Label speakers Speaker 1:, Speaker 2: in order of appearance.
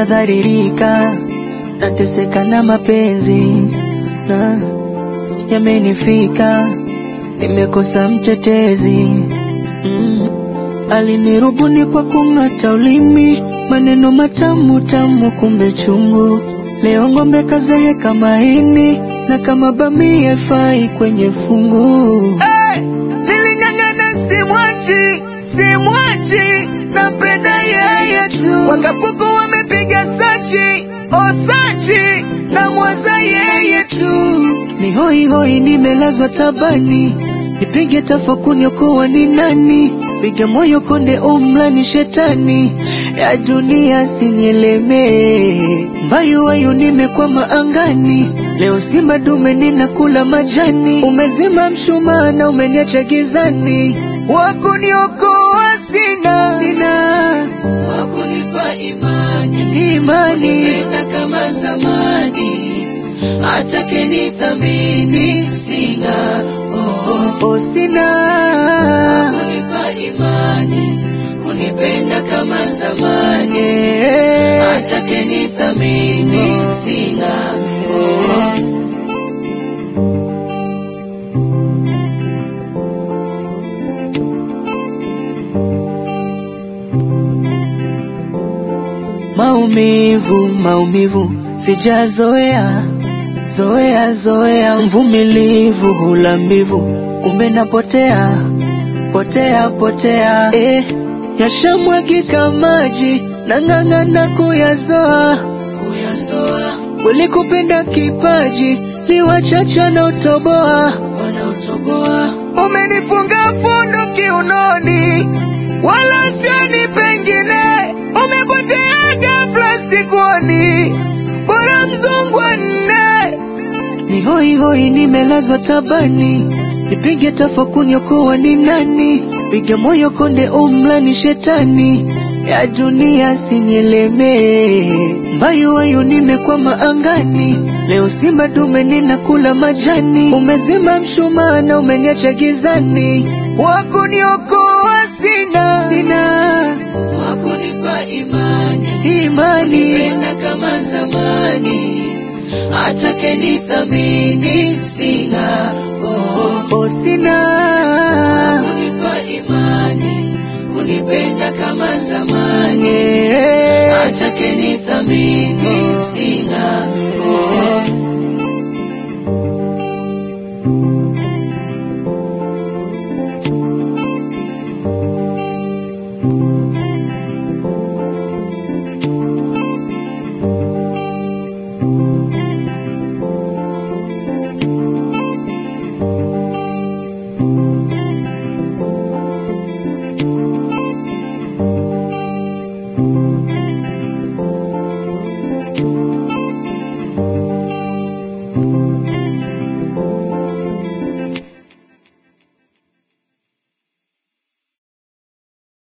Speaker 1: nadharirika, nateseka na mapenzi na yamenifika, nimekosa mtetezi mm. Alinirubuni kwa kung'ata ulimi, maneno matamu tamu, kumbe chungu. Leo ng'ombe kazeeka mahini, na kama bamia fai kwenye fungu. Hey! Niling'ang'ana simwachi, simwachi, napenda yeye tu. Wakapuku wamepiga sachi, osachi, na mwaza yeye tu. Ni hoi hoi, nimelazwa tabani, nipige tafakuni, okoa ni nani? Piga moyo konde, umlani shetani ya dunia sinyelemee. Mbayu wayu nimekwama angani, leo simba dume ninakula majani. Umezima mshumaa na umeniacha gizani, wakuniokoa sina, sina wakunipa imani, imani kupenda kama zamani, hata kenithamini sina, oh, oh, sina kunipa imani, kunipenda kama zamani, hata kenithamini sina, oh. Maumivu, maumivu sijazoea, zoea zoea, mvumilivu hula mbivu, kumbe napotea potea potea, eh, yashamwagika maji, nang'ang'ana kuyazoa kuyazoa, walikupenda kipaji, ni wachache wanaotoboa wanaotoboa, umenifunga fundo kiunoni, wala sioni pengine, umepotea ghafla sikuoni, bora mzungu wa nne ni hoi hoi, nimelazwa tabani, nipige tafakuni, okoa ni nani? Piga moyo konde, umlani shetani ya dunia sinyelemee. Mbayu wayu nimekwama angani, leo simba dume ninakula majani. Umezima mshumaa na umeniacha gizani, wakuniokoa sina, sina wakunipa imani, imani kupenda kama zamani hata kenithamini sina, oh, oh, sina